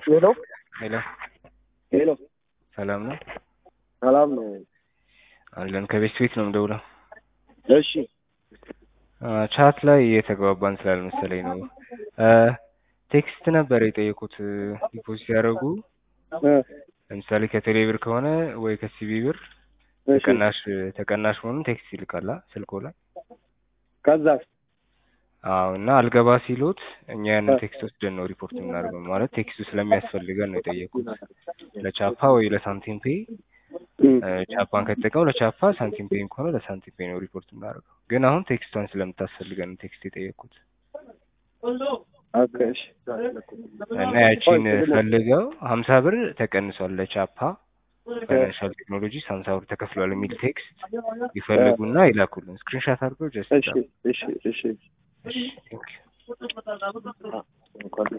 ሄሎ ሄሎ ሄሎ፣ ሰላም ነው ሰላም ነው? አለን። ከቤት ቤት ነው የምደውለው። እሺ አ፣ ቻት ላይ እየተግባባን ስላልመሰለኝ ነው። አ፣ ቴክስት ነበር የጠየቁት ዲፖዚት ያደረጉ እ፣ ለምሳሌ ከቴሌ ብር ከሆነ ወይ ከሲቢ ብር እሺ። ተቀናሽ ተቀናሽ መሆኑን ቴክስት ይልካላ ስልኮ ላይ። ከዛ አዎ እና አልገባ ሲሉት እኛ ያንን እ። ቴክስት ወስደን ነው ሪፖርት የምናደርገው። ማለት ቴክስቱ ስለሚያስፈልገን ነው የጠየቁት። ለቻፓ ወይ ለሳንቲም ፔይ እም፣ እ፣ ቻፓን ከተጠቀሙ ለቻፓ ሳንቲም ፔይም ከሆነ ለሳንቲም ፔይ ነው ሪፖርት የምናደርገው። ግን አሁን ቴክስቷን ስለምታስፈልገን ነው ቴክስት የጠየቁት ኦኬ፣ እሺ። እና ያቺን ፈልገው ሀምሳ ብር ተቀንሷል ለቻፓ ፋይናንሻል ቴክኖሎጂስ ሀምሳ ብር ተከፍሏል የሚል ቴክስት ይፈልጉና ይላኩልን። ስክሪንሻት አድርገው ጀስት እሺ፣ እሺ፣ እሺ። እሺ ቴንክ ዩ